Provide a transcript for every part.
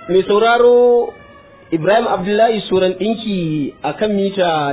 mai sauraro Ibrahim Abdullahi Suran ɗinki a kan mita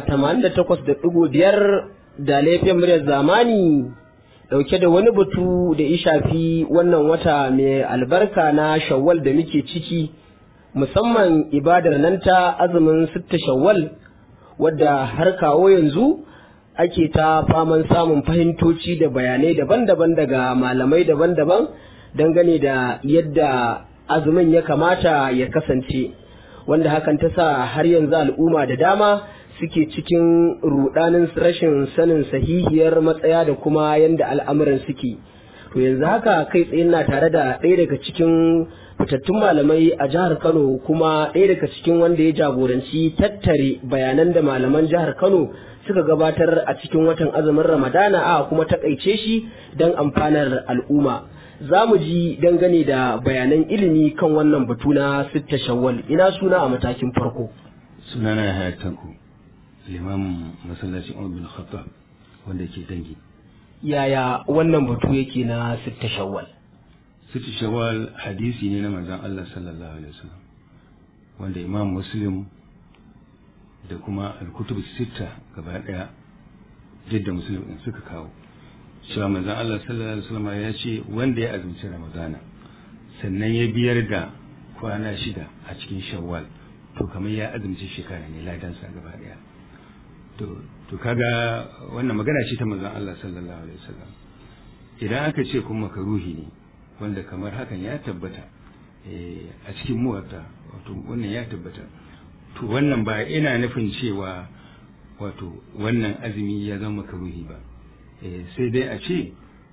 88.5 da laifin muryar zamani ɗauke da wani batu da ya shafi wannan wata mai albarka na shawwal da muke ciki musamman ibadar nan ta azumin sitta shawwal wadda har kawo yanzu ake ta faman samun fahimtoci da bayanai daban-daban daga malamai daban-daban dangane da yadda azumin ya kamata ya kasance wanda hakan ta sa har yanzu al'umma da dama suke cikin rudanin rashin sanin sahihiyar matsaya da kuma yadda al'amuran suke to yanzu haka kai tsaye na tare da ɗaya daga cikin fitattun malamai a jihar kano kuma ɗaya daga cikin wanda ya jagoranci tattare bayanan da malaman jihar kano suka gabatar a cikin watan azumin ramadana a kuma takaice shi don amfanar al'umma za mu ji dangane da bayanan ilimi kan wannan batu na sitta shawwal ina suna a matakin farko sunana ya haya tanku limamin masallacin umar bin khattab wanda ke dangi yaya wannan batu yake na sitta shawwal sitta shawwal hadisi ne na manzon Allah sallallahu alaihi wasallam wanda imam muslim da kuma al-kutub sitta gaba daya jidda muslim din suka kawo cewa manzon Allah sallallahu alaihi wasallam ya ce wanda ya azumci ramadana sannan ya biyar da kwana shida a cikin shawwal to kamar ya azumci shekara ne ladansa gaba daya to to kaga wannan magana ce ta manzon Allah sallallahu alaihi wasallam idan aka ce kuma makaruhi ne wanda kamar hakan ya tabbata a cikin muwatta wato wannan ya tabbata to wannan ba ina nufin cewa wato wannan azumi ya zama makaruhi ba sai dai a ce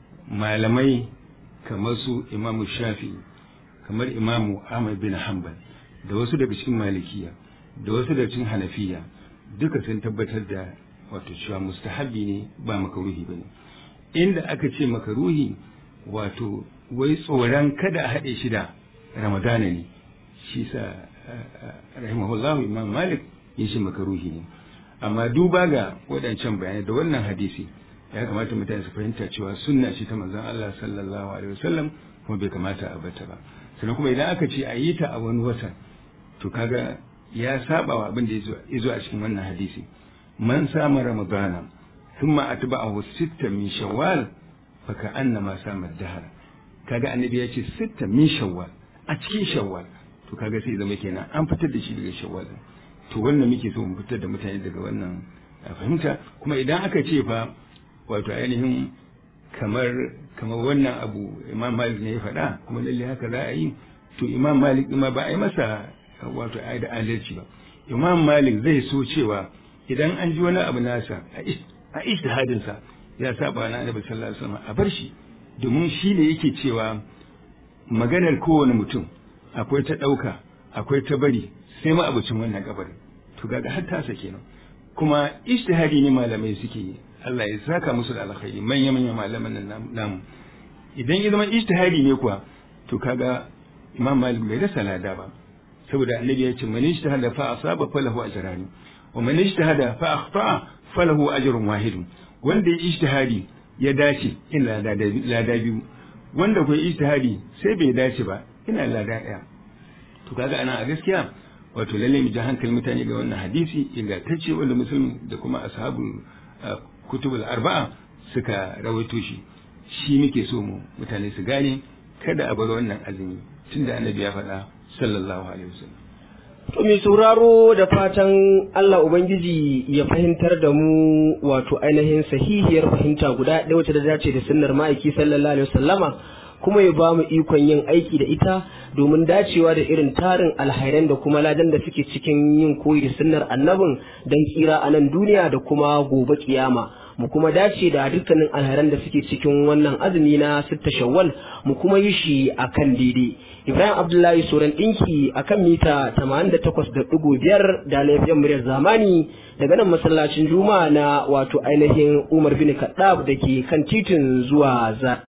malamai kamar su imamu shafi kamar imamu ahmad bin hanbal da wasu daga cikin malikiya da wasu daga cikin hanafiya duka sun tabbatar da wato cewa mustahabi ne ba makaruhi ba ne inda aka ce makaruhi wato wai tsoron kada a haɗe shi da ramadana ne shi sa rahimahullahu imam malik ya shi makaruhi ne amma duba ga waɗancan bayanai da wannan hadisi ya kamata mutane su fahimta cewa sunna ce ta manzon Allah sallallahu alaihi wasallam kuma bai kamata a bata ba sannan kuma idan aka ce a yi ta a wani wata to kaga ya saba wa abin da ya zo a cikin wannan hadisi man sama ramadana thumma atba'ahu sitta min shawwal fa ka'annama sama dahar kaga annabi ya ce sitta min shawwal a cikin shawwal to kaga sai zama kenan an fitar da shi daga shawwal to wannan muke so mu fitar da mutane daga wannan fahimta kuma idan aka ce fa wato ainihin kamar kamar wannan abu imam malik ne ya faɗa kuma lalle haka za a yi to imam malik ma ba a yi masa wato a da adalci ba imam malik zai so cewa idan an ji wani abu nasa a ijtihadinsa ya saba na annabi sallallahu alaihi wasallam a bar shi domin shi ne yake cewa maganar kowane mutum akwai ta ɗauka akwai ta bari sai ma abucin wannan kabarin to ga har tasa kenan kuma ijtihadi ne malamai suke yi Allah ya saka musu da alkhairi manya manya malaman nan namu idan ya zama ijtihadi ne kuwa to kaga Imam Malik bai rasa lada ba saboda annabi ya ce man ijtahada fa asaba falahu ajrani wa man ijtahada fa akhta falahu ajrun wahid wanda ya ijtihadi ya dace ina lada biyu wanda kuwa ijtihadi sai bai dace ba ina lada daya to kaga ana a gaskiya wato lalle mu ji hankalin mutane ga wannan hadisi ingantacce wanda musulmi da kuma ashabul kutubul arba'a suka rawaito shi shi muke so mu mutane su gane kada a bar wannan azumi tunda annabi ya faɗa sallallahu alaihi wasallam To mai sauraro da fatan Allah Ubangiji ya fahimtar da mu wato ainihin sahihiyar fahimta guda ɗaya wacce da dace da sunnar ma'aiki sallallahu alaihi wasallama kuma ya ba mu ikon yin aiki da ita domin dacewa da irin tarin alhairan da kuma ladan da suke cikin yin koyi da sunnar annabin don tsira a nan duniya da kuma gobe kiyama mu kuma dace da dukkanin alhairan da suke cikin wannan azumi na sitta shawwal mu kuma yi shi akan daidai Ibrahim Abdullahi Soran ɗinki a kan mita 88.5 da laifiyar muryar zamani daga nan masallacin Juma'a na wato ainihin Umar bin Kaddab da ke kan titin zuwa za.